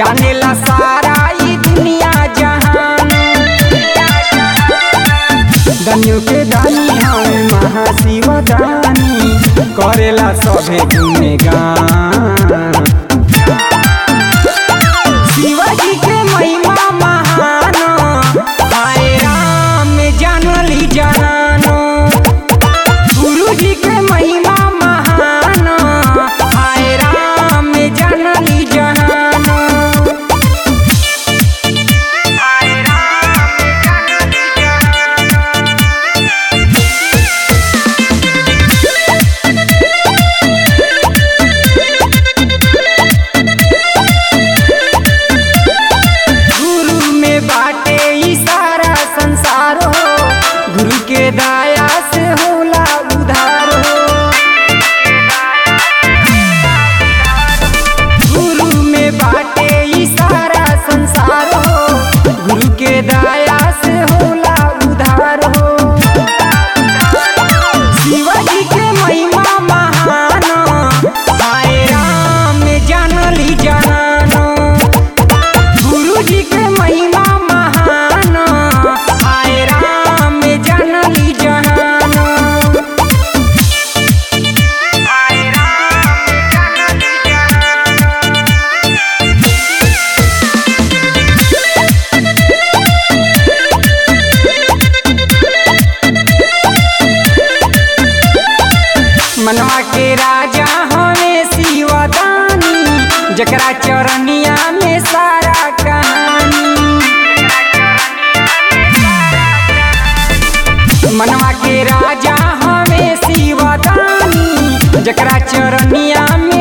जानेला सारा ई दुनिया जहान दनियो के दानी हमें महाशिव दानी करेला सभे गुणगान शिवाजी के महिमा महान हाय राम जानली जानो गुरु जी के महिमा महान हाय राम जानली जानो हाय राम जानली जानो गुरु में बाटे ई सारा संसार हो गुरु के दया से होला उधार हो गुरु में बाटे ई सारा संसार हो गुरु के दया से होला उधार हो शिवाजी के महिमा महान हाय राम जानली जानो गुरु जी के महिमा महान हाय राम जानली जानो हाय राम जानली जानो मनवा के राजा हमें शिवदानी जकरा चरनिया में सारा कहानी मनवा के राजा हमें शिवदानी जकरा चरनिया में